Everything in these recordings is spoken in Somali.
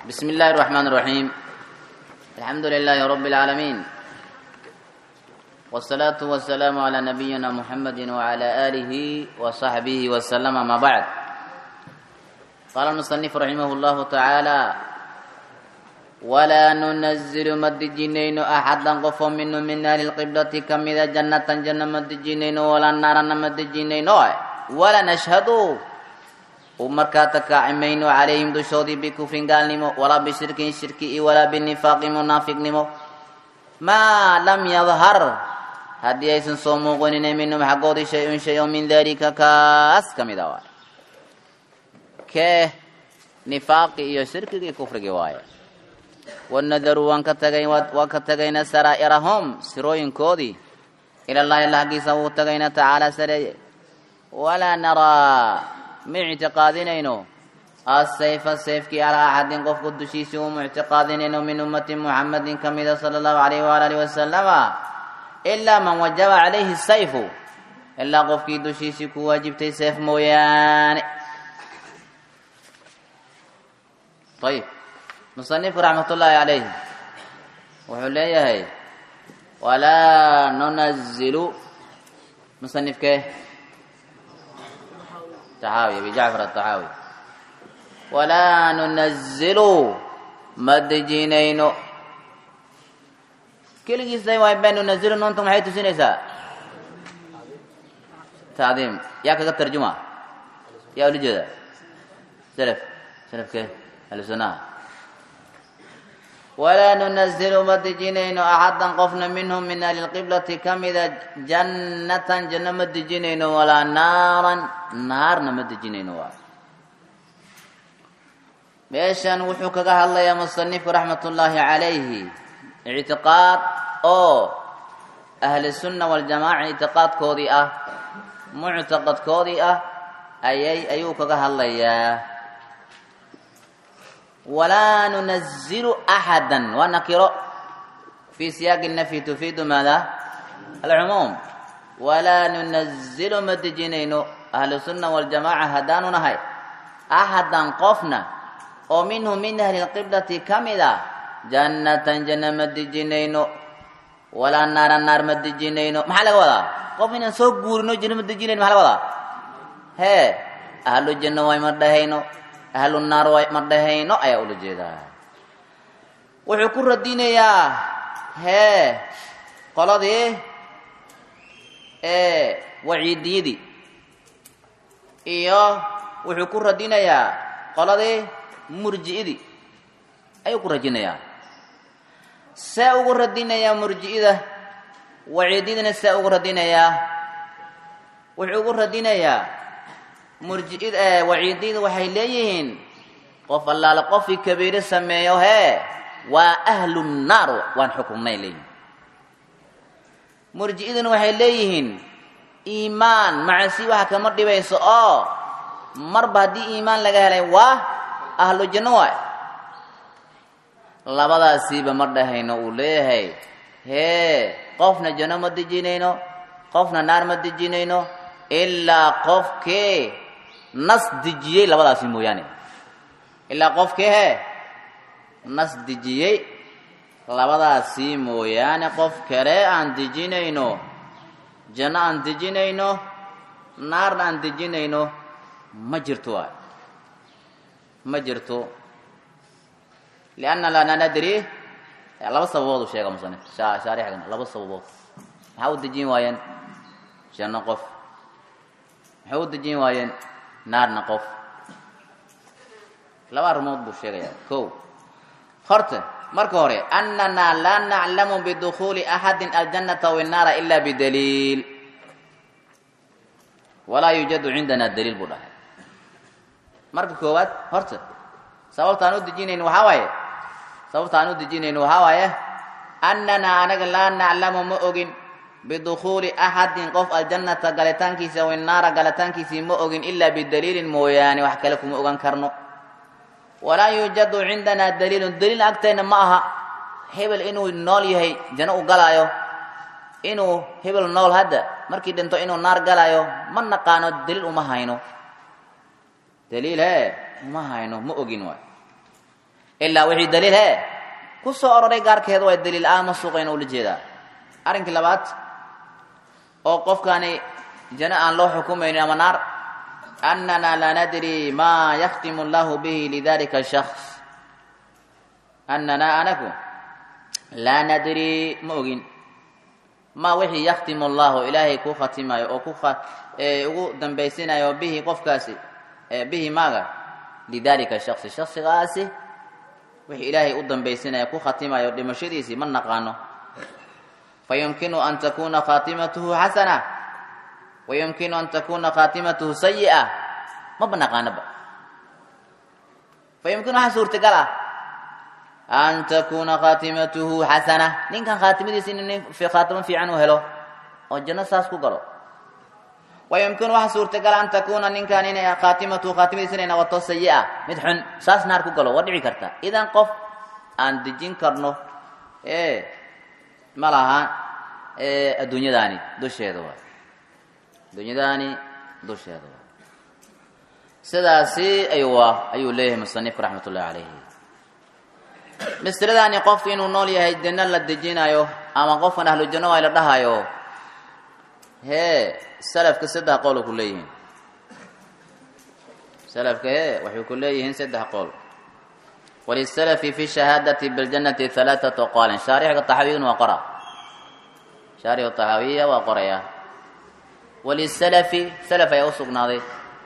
بسم الله الرحمن الرحيم الحمد لله رب العالمين والصلاة والسلام على نبينا محمد وعلى آله وصحبه وسلم ما بعد قال المصنف رحمه الله تعالى ولا ننزل مد جنين أحدا قف من من أهل القبلة كم إذا جنة جنة مد جنين ولا نار مد جنين ولا نشهد ومركا تكاعمين عليهم دشودي بكفر قال نمو ولا بشرك شرك ولا بالنفاق منافق نمو ما لم يظهر هدي ايسن صومو غنين منهم حقودي شيء شيء من ذلك كاس كم دوا كه نفاق iyo shirkiga kufriga waaye wanadaru waan ka tagay waan ka tagayna saraa'irahum sirooyinkoodii ila allahi allah xaggiisa wuu tagayna tacaala sareeye walaa naraa ma ictiqaadinayno asayfa sayfkii alaa axadin qofku dushiisii uma ictiqaadinayno min ummati muxamadin ka mida sala allahu alayhi waala alihi wasalama ilaa man wajaba calayhi sayfu ilaa qofkii dushiisii ku waajibtay sayf mooyaane ayib musanifku raxmat ullaahi calayh wuxuu leeyahay walaa nunazilu musanifkee taxaawi abi jacfar ataxaawi walaa nunazilu ma dejinayno keligiisay waay been nunazilu noonta maxay tusinaysaa tacdiim yaa kaga tarjuma yaa ula jeeda selef selefkee ahlusunaha walaa nunazilu ma dejinayno axadan qofna minhum min ahli lqiblati ka mida jannatan janno ma dejinayno walaa naaran naarna ma dejinayno waay meeshan wuxuu kaga hadlayaa musanifku raxmat ullaahi calayhi ictiqaad oo ahli sunna waljamaaca ictiqaadkoodii ah muctaqadkoodii ah ayay ayuu kaga hadlayaa walaa nunazilu axada waa nakiro fii siyaaqi nafyi tufiidu maada alcumuum walaa nunazilu ma dejinayno ahlu sunna waljamaaca haddaanu nahay axadan qofna oo minhu min ahli lqiblati ka mid a jannatan janna ma dejinayno walaa naara naar ma dejinayno maxaa laga wadaa qof inaan soo guurino janno ma dejinayno maxaa laga wadaa hee ahlu janno way ma dhahayno ahlu naar way ma dhahayno ayaa ula jeedaa wuxuu ku radinayaa hee qoladii ee waciidiyadii iyo wuxuu ku radinayaa qoladii murji'idii ayuu ku radinayaa see ugu radinayaa murji'ida waciidiyadina see ugu radinayaa wuxuu ugu radinayaa murji'id waciidiyada waxay leeyihiin qof allaale qofkii kabiiro sameeyo hee waa ahlu nnaar waan xukumnay leeyihin murji'iduna waxay leeyihiin iimaan macasi waxa kama dhibayso oo marba haddii iimaan laga helay waa ahlu janno waay labadaasiiba ma dhahayno uu leeyahay hee qofna janno ma dejinayno qofna naar ma dejinayno ilaa qofkee nas dejiyey labadaasi mooyaane ilaa qofkee hee nas dejiyey labadaasi mooyaane qof kale aan dejinayno janno aan dejinayno naarna aan dejinayno ma jirto waay ma jirto lianna lana nadri laba sababood u sheega musanif shaarixgan laba sababood maxaa u dejin waayeen janno qof maxay u dejin waayeen naarna qof laba arrimood buu sheegayaa ko horta marka hore annana laa naclamu bidukhuuli axadin aljannata aw innaara ila bidaliil walaa yuujadu cindana daliil buu dhahay marka koowaad horta sababta aan u dejinayn waxaa waaye sababta aan u dejinayn waxaa waaye annana anaga laa naclamu ma ogin bidukhuuli axadin qof aljannata galitaankiisa aw innaara galitaankiisii ma ogin ilaa bidaliilin mooyaane wax kale kuma ogan karno walaa yuujadu cindanaa daliilun daliil agteenna ma aha hebel inuu nool yahay janno u galaayo inuu hebel nool hadda markii dhinto inuu naar galaayo ma naqaano daliil uma hayno daliil hee uma hayno ma ogin waay ilaa wixii daliil he ku soo ororay gaarkeeda waa daliil aan ma suuqayn ula jeedaa arrinkii labaad oo qofkaani jano aan loo xukumaynin ama naar annana laa nadri maa yakhtimu allahu bihi lidalika shaks annana anaku laa nadri ma ogin ma wixii yakhtimu allahu ilaahay ku khatimayo oo ku ugu dambaysinayo bihi qofkaasi bihi maaga lidalika shaksi shaksigaasi wixii ilaahay u dambaysinaya ku khatimayo dhimashadiisii ma naqaano fayumkinu an takuna khatimatuhu xasana wayumkinu an takuna khatimatuhu sayi'a maba naqaanoba fayumkinu waxaa suurtagal ah an takuna khatimatuhu xasana ninkan khaatimadiisa in nin khaatimo fiican u helo oo janno saas ku galo wayumkinu waxaa suurtagal an takuna ninkan inay khaatimatuhu khaatimadiisa inay noqoto sayi'a mid xun saas naar ku galo waa dhici karta idan qof aan dejin karno e ma laha adduunyadaani dusheeda waay adduunyadaani dusheeda waay sidaasi ayuu ayuu leeyahay musanifku raxmat ullahi calayhi misradaani qofku inuu nool yahay janno la dejinayo ama qofkan ahlu janno waa la dhahayo hee salafka saddex qool ku leeyihiin salafka hee waxay ku leeyihiin saddex qool walisalafi fi shahaadati biljannati halaathatu aqwaalin shaarixka taxawiyuna waa qora shaarixu taxawiya waa qoraya walisalafi salaf ayaa u sugnaaday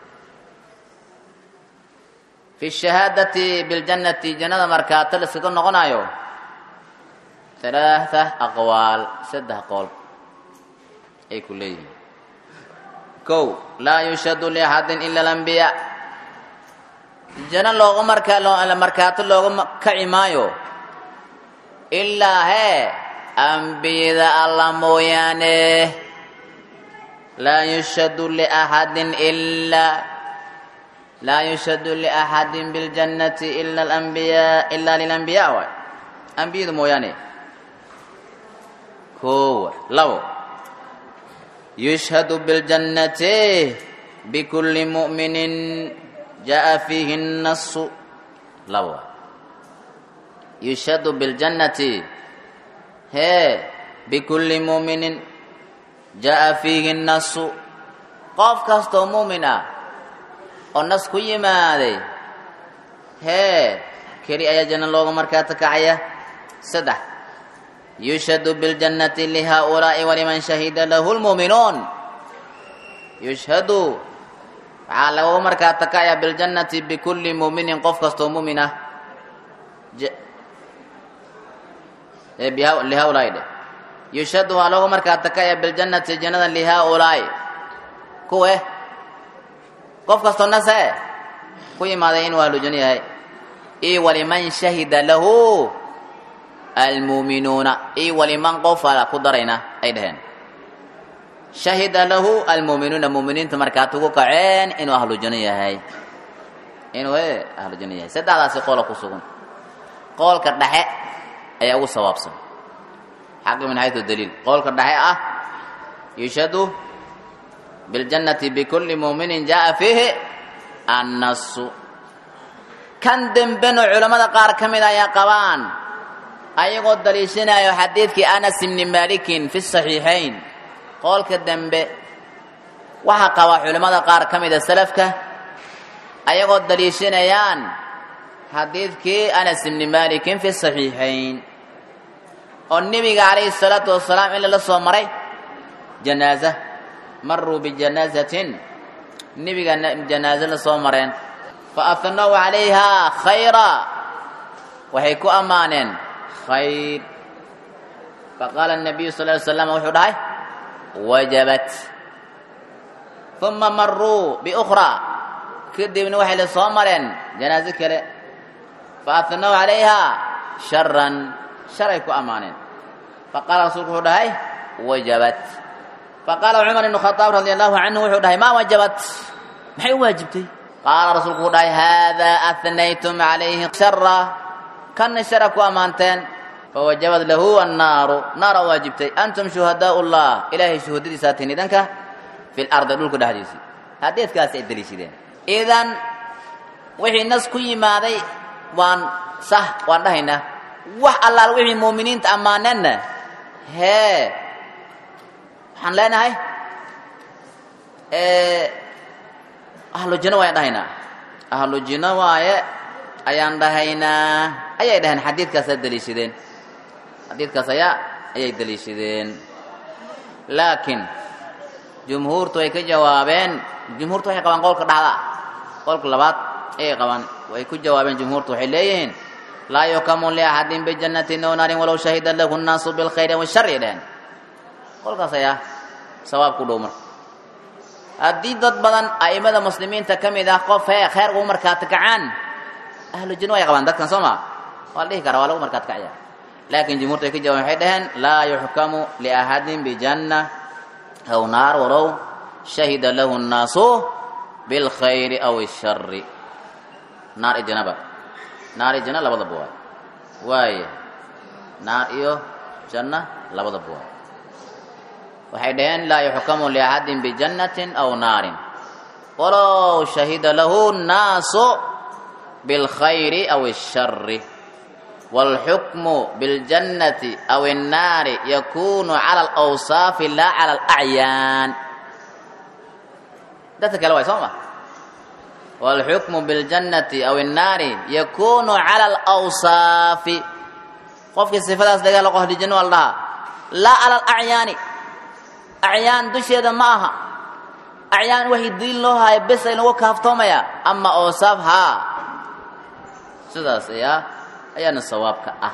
fi shahaadati biljannati jannada markaata la iskaga noqonayo halaatha aqwaal saddex qool ay ku leeyihiin kow laa yushhadu liaxadin ila alambiyaa janno looga markaa markaato looga kaci maayo ilaa hee ambiyada alla mooyaane laa yushhadu liaxadin ilaa laa yushhadu liaxadin biljannati ila alambiyaa ilaa lilambiyaa waay ambiyadu mooyaane kowa labo yushhadu biljannati bikulli mu'minin jaa fiihi nnasu labo yushhadu biljannati hee bikulli mu'minin jaa fiihi nnasu qof kastoo muumin ah oo nas ku yimaaday hee keli ayaa janno looga markaata kacaya saddex yushhadu biljannati lihaa'ulaa'i waliman shahida lahu lmu'minuun yushhadu waxaa lagooga markaata kacaya biljannati bikulli mu'minin qof kastoo mu'min ah lihaa'ulaa'i dheh yushhadu waxaa looga markaata kacaya biljannati jannada lihaa'ulaa'i kuwe qof kastoo nase ku yimaaday inuu ahlujanno yahay io waliman shahida lahu almuuminuuna io waliman qof ala ku darayna ay dhaheen shahida lahu almuuminuuna muuminiinta markaad ugu kaceen inuu ahlujanno yahay inuu e ahlujanno yahay saddexdaasi qoola ku sugan qoolka dhexe ayaa ugu sawaabsan xaqi min xaytu daliil qoolka dhexe ah yushhadu biljannati bikulli muuminin jaa fiihi annasu kan dembeno culammada qaar ka mid ayaa qabaan ayagoo daliishanayo xadiidkii anas ibni malikin fi saxiixayn qoolka dembe waxaa qabaa culimmada qaar ka mida salafka ayagoo daliishanayaan xadiidkii anas ibni malikin fi saxiixayn oo nebiga calayhi salaatu wasalaam in lala soo maray janaaza maruu bijanaazatin nebiga janaaze la soo mareen fa afnow calayhaa khayra waxay ku ammaaneen khayr faqaala nabiyu sal ly slam wuxuu dhahay wajabat uma maruu biukhraa kadibna waxay la soo mareen janaaze kale fa afnow calayhaa sharan sharay ku ammaaneen faqaala rasuulku wuxuu dhahay wajabat faqaala cumar ibnu khadaab radi allahu canhu wuxuu dhahay maa wajabat maxay u waajibtay qaala rasuulku wuxuu dhahay haadaa ahnaytum calayhi shara kanna shara ku ammaanteen fawajabad lahu annaaru naara waajibtay antum shuhadaau llah ilaahay shuhadadiisaa tihin idanka fi lardi dhulka dhexdiisii hadeedkaasi ay daliishadeen idan wixii nas ku yimaaday waan sah waan dhahaynaa wax allaal wixii muuminiinta ammaaneenna hee waxaan leenahay ahlu jinno waayaan dhahaynaa ahlu jinno waaye ayaan dhahaynaa ayay dhaheen xadiidkaasaa daliishadeen xadiidkaas ayaa ayay daliishadeen laakiin jumhuurtu way ka jawaabeen jumhuurtu waxay qabaan qowlka dhexda qowlka labaad ayay qabaan way ku jawaabeen jumhuurtu waxay leeyihiin laa yukamu liaxadin bijannatin ow naarin walow shahida lahu nnaasu bilkhayri washari dheheen qolkaas ayaa sawaab ku dhow marka haddii dad badan a'imada muslimiinta ka mid ah qof hee khayr ugu markaati kacaan ahlu jinno way qabaan dadkan soo maa waa la dhihi karaa waa lagu markaati kacaya laakiin jumhuurtu ay ka jawaaben waxay dhaheen laa yuxkamu liaxadin bijanna aw naar walow shahida lahu nnaasu bilkhayri aw ishari naar iyo janaba naar iyo janna labadaba waay waaya naar iyo janna labadaba waay waxay dhaheen laa yuxkamu liaxadin bijannatin aw naarin walow shahida lahu nnaasu bilkhayri aw ishari wاlxukmu biاljannati aw الnaari yakunu cala alawsaafi laa cala alacyaan dadka kale waay soo ma wاlxukmu biاljannati aw الnaari yakunu cala alawsaafi qofkii sifadaas laga helo qohli janno waa la dhahaa laa cala alacyaani acyaan dusheeda ma aha acyaan waxay diin loo haayo bes ay lagu kaaftoomaya ama awsaaf haa sidaas ayaa ayaana sawaabka ah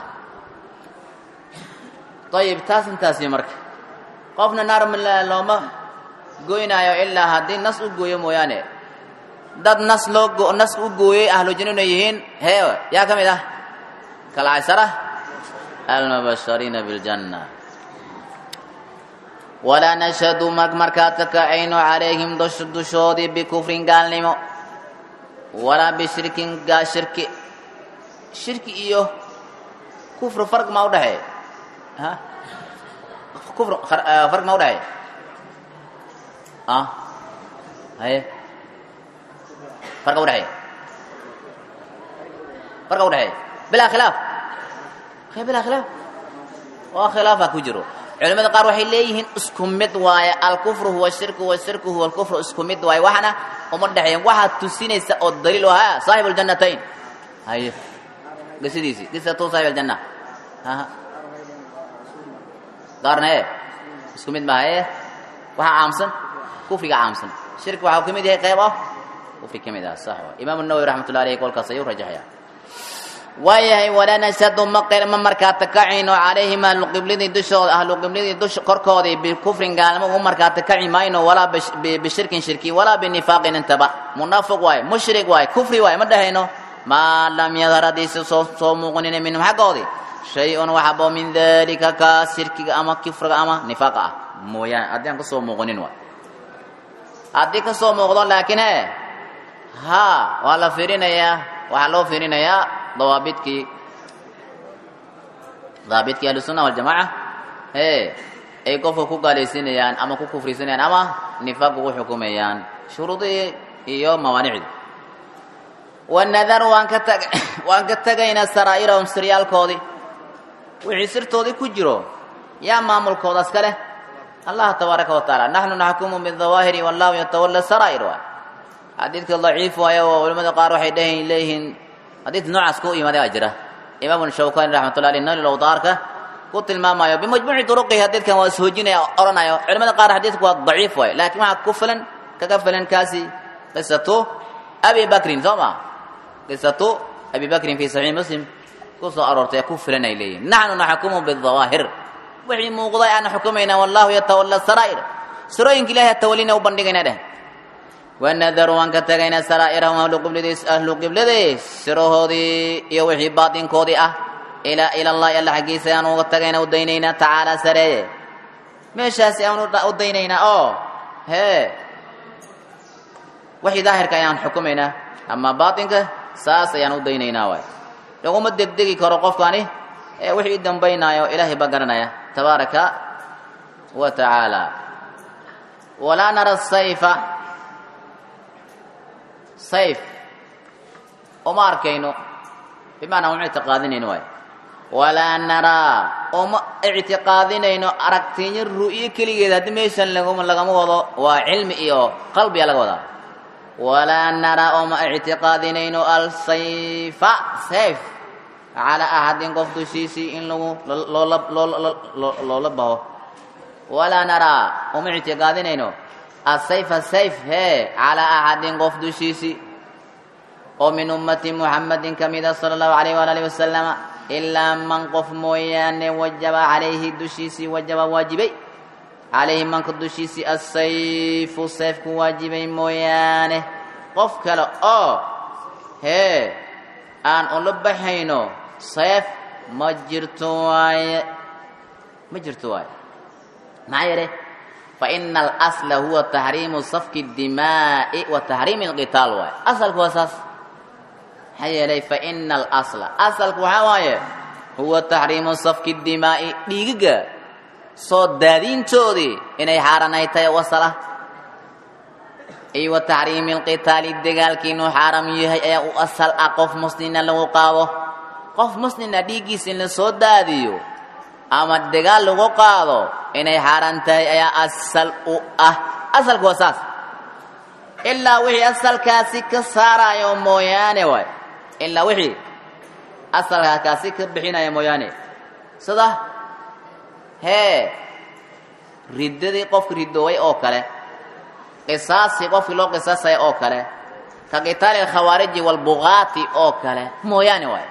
ayib taas intaasi marka qofna naar looma goynaayo ilaa haddii nas u gooyo mooyaane dad nas loo nas u gooyey ahlu janno inay yihiin hee yaa ka mid ah kalcashara almubashariina biljanna walaa nashhadu markaa takacayno calayhim dushoodii bikufrin gaalnimo walaa bishirkin shirki shirki iyo kufri farq ma udhexeey ha kufr farq ma udhexeey a haye farqa udhexeey farqa udhexeey bilaa khilaaf he bilaa khilaaf oo khilaafa ku jiro culimada qaar waxay leeyihiin isku mid waaye alkufru huwa shirku washirku huwa alkufru isku mid waaye waxana uma dhexeeyan waxaad tusinaysa oo daliil o ha saaxibu ljannatayn haye qisadiisii qisatu saaxib aljanna qaarna ee isku mid maaha ee waxaa caamsan kufriga caamsan shirki waxaa ka mid yahay qayb ah kufri ka mid ah sax wa imaamu nawowi raxmatullahi alayhi kolkaas ayuu rajaxaya waayahay walaa nashhadu ma ma markaata kacayno calayhim ahluqibladii dushooda ahluqibladii dush korkoodii bikufrin gaalnimo ugu markaata kaci mayno walaa bishirkin shirki walaa binifaaqin intaba munaafiq waaye mushrik waaye kufri waaye ma dhahayno maa lam yadhar haddiise soo soo muuqanina minhum xaggoodii shay-un waxabo min dalika kaas shirkiga ama kufriga ama nifaaqa ah mooyaane haddii aan ka soo muuqanin waay haddii ka soo muuqdo laakiin he haa waa la fiirinayaa waxaa loo fiirinayaa dawaabidkii daabidkii ahlusunna waljamaaca ee ay qofka ku gaalaysiinayaan ama ku kufrisanayaan ama nifaaq ugu xukumayaan shuruudihii iyo mawaanicdii wanadar waan ka tag waan ka tegaynaa saraa'irahum siryaalkoodii wixii sirtoodii ku jiro yaa maamulkoodaas ka leh allah tabaaraka wa tacaala naxnu naxkumu bidawaahiri wallahu yatawalla saraa'ir waay xadiidka daciif waayo oo culimmada qaar waxay dheh leeyihiin xadiid noocaas ku imaaday aa jira imaamu shawkani raxmatullahi aleyh nal lawdaarka ku tilmaamayo bimajmuuci duruqihi xadiidkan waa ishoojinaya odhanayo culimada qaar xadiidku waa daciif waayo laakiin waxaa ku filan kaga filan kaasi qisatu abi bakrin soo ma qisatu abi bakrin fi saxiix muslim ku soo aroortay ku filan ay leeyihin naxnu naxkumu bidawaahir wixii muuqday aan xukumayna wallahu yatawalla saraa'ir sirooyinka ilahay tawalina u bandhigayna dheh wanadaru waan ka tegaynaa saraa'irahum ahlu qibladiis ahlu qibladii sirahoodii iyo wixii baatinkoodii ah ilaa ila allahi alla xaggiisa aan uga tagaynaa u daynaynaa tacaala sareeye meeshaasi aan u daynaynaa oo hee wixii daahirka ayaan xukumaynaa ama baatinka saas ayaan u daynaynaa waay laguma degdegi karo qofkani ee wixii dambaynaayo ilaahay baa garanaya tabaaraka wa tacaala walaa nara sayfa sayf uma arkayno bimacnaa uma ictiqaadinayno waay walaa naraa uma ictiqaadinayno aragtiinyo ru'yo keligeed haddii meeshan laguma lagama wado waa cilmi iyo qalbiya laga wadaa walaa naraa uma ictiqaadinayno alsayfa sayf calaa axadin qof dushiisii in lagu loola loola baho walaa naraa uma ictiqaadinayno asayfa sayf hee calaa axadin qof dushiisii oo min ummati muxamadin ka mida sala allahu alayh waala alihi wasalama ilaa man qof mooyaane wajaba calayhi dushiisii wajaba waajibay calayhi manka dushiisii asayfu sayfku waajibay mooyaane qof kale oo hee aan ula baxayno sayf ma jirto waaye ma jirto waaye maxaa yeele faina alasla huwa taxriimu safki اdimaa'i wa taxriimi اlqitaal waaye asalku waa saas maxaa yeelay faina alasla asalku waxaa waaye huwa taxriimu safki اdimaa'i dhiigiga soo daadiintoodii inay xaaranayd tahay wasala iyo wa taxriimi اlqitaali dagaalkii inuu xaaram yahay ayaa u asal ah qof muslina lagu qaado qof muslina dhiiggiisa in la soo daadiyo ama dagaal lagu qaado inay xaaraan tahay ayaa asal u ah asalku waa saas ilaa wixii asalkaasi ka saaraayo mooyaane waay ilaa wixii asalkaasi ka bixinaya mooyaane sida hee riddadii qofka ridooway oo kale qisaasii qofkii loo qisaasaya oo kale ka qitaali alkhawaariji walbugaati oo kale mooyaane waay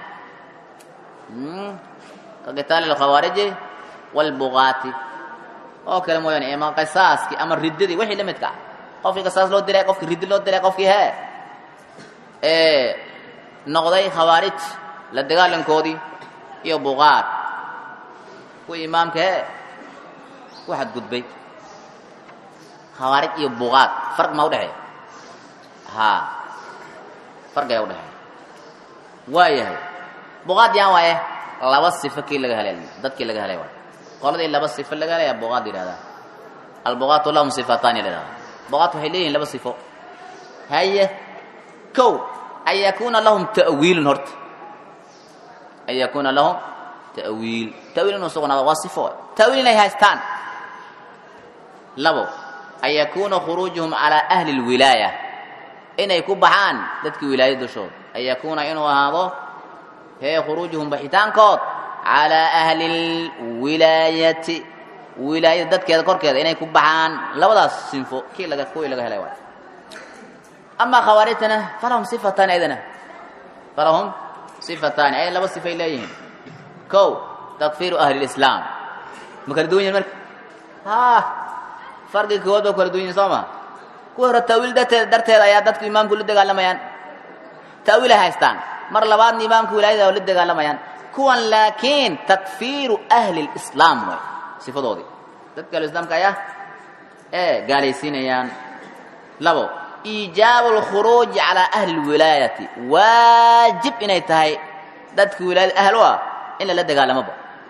ka qitaali alkhawaariji walbugaati oo kale mooyaane ama qisaaskii ama riddadii wixii la midka ah qofkii qisaas loo diray qofkii riddi loo diray qofkii hee ee noqday khawaarij la dagaalankoodii iyo bugaat kuwii imaamka hee ku xadgudbay khawaarij iyo bugaat farq ma udhexeeya haa farqiyaa udhexeeya waa yahay bugaat yaan waaye laba sifo kii laga helay dadkii laga helay waay qoladii laba sifo laga helaya bugaat yidhahdaa albugaatu lahum sifataani la yidhahdaa bugaat waxay leeyihin laba sifo haye kow an yakuuna lahum ta'wiilun horta an yakuuna lahum ta'wiil ta'wiil inuu sugnaado waa sifo ta'wiil inay haystaan labo an yakuuna khuruujuhum calaa ahli اlwilaaya inay ku baxaan dadkii wilaayad dushooda an yakuuna inuu ahaado hee khuruujuhum baxitaankood calaa ahli اlwilaayati wilaayada dadkeeda korkeeda inay ku baxaan labadaas sinfo kii laga kuwii laga helay waay amaa khawaarijtana falahum sifataani aydana falahum sifataani ay laba sifay leeyihiin kow takfiiru ahli lislaam ma kala duwan yihin marka ha farqiga koowaad ba kala duwan yihin soo ma kuwa hore ta'wiil darteeda darteeda ayaa dadku imaamku la dagaalamayaan ta'wiilay haystaan mar labaadna imaamka wilaayada la dagaalamayaan kuwan laakiin takfiiru ahli lislaam way sifadoodii dadka ahluislaamka ayaa ee gaalaysiinayaan labo iijaabu alkhuruuji calaa ahli lwilaayati waajib inay tahay dadka wilaayada ahlu ah in lala dagaalamoba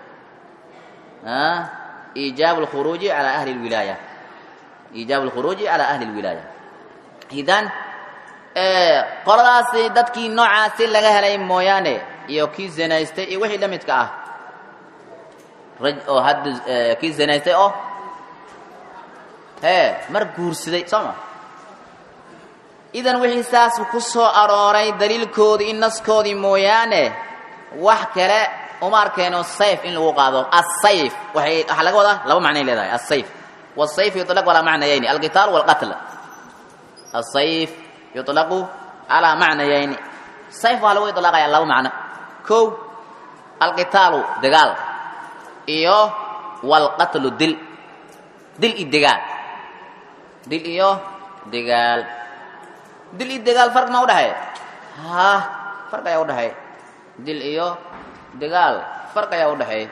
iijaabu alkhuruuji calaa ahli lwilaaya iijaabu alkhuruuji calaa ahli lwilaaya idan qoladaasi dadkii noocaasi laga helay mooyaane iyo kii zinaystay iyo wixii la midka ah raj oo hadda kii zinaystay oo hee mar guursaday soo ma idan wixii saas ku soo arooray daliilkoodii in naskoodii mooyaane wax kale uma arkayno sayf in lagu qaado asayf waxay waxaa laga wadaa laba macnay leedahay asayf wasayf yuطlaq calaa macnayayni alqitaal walqatl asayf yuطlaqu calaa macnayayni sayf waxaa lagu iطlaaqaya laba macno kow alqitaalu dagaal iyo walqatlu dil dil iyo degaal dil iyo degaal dil iyo degaal farq ma udhexeeya ha farq ayaa udhexeeya dil iyo degaal farq ayaa udhexeeya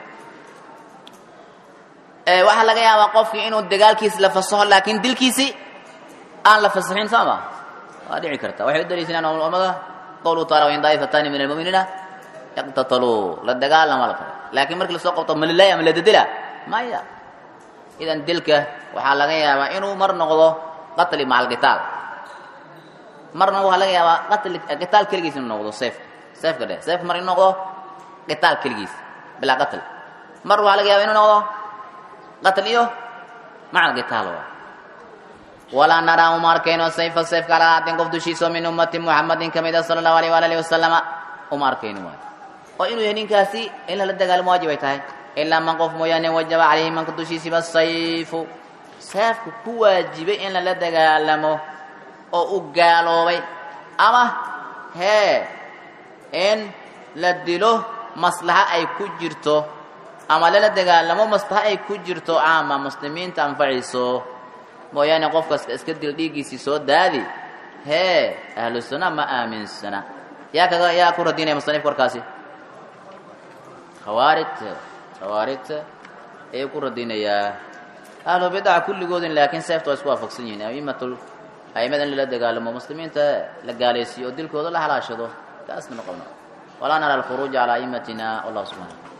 waxaa laga yaabaa qofkii inuu dagaalkiisi la fasaxo laakiin dilkiisi aan la fasaxin soo ma waa dhici karta waxay u daliishanaan culamada qawluhu taala wain daa'ifatani min almu'miniina yaqtataluu la dagaalama la faray laakiin markii lasoo qabto malilay ama la dedela maya idan dilka waxaa laga yaabaa inuu mar noqdo qatli maca alqitaal marna waxaa laga yaabaa qatli qitaal keligiis inuu noqdo seef seefka dheh seefka mar inuu noqdo qitaal keligiis bilaa qatl mar waxaa laga yaaba inuu noqdo qatl iyo maca qitaal waa walaa naraa uma arkayno sayfa sayfka ala ahaadin qof dushiisa min ummati muxamadin ka mid a sala allahu alayh waala alihi wasalama uma arkayno waay oo inuu yahay ninkaasi in lala dagaalamo waajib ay tahay ilaa man qof mooyaane wajaba calayhi manka dushiisiba sayfu seefku ku waajibay in lala dagaalamo oo u gaaloobay ama hee in la dilo maslaxa ay ku jirto ama lala dagaalamo maslaxa ay ku jirto caama muslimiinta anfacayso mooyaane qofkas iska dil dhiiggiisii soo daadi hee ahlu sunna ma aaminsana yaa kaga yaa ku radinaya musanifka warkaasi khawaarijta khawaarijta ayuu ku radinayaa ahlu bidaca kulligoodin laakiin seefta waa isku waafaqsan yihiin aimatul aimada in lala dagaalamo muslimiinta la gaalaysiiyo oo dilkooda la halaashado taasna ma qabno walaa nara alkhuruuja calaa aimatina wallahu subxana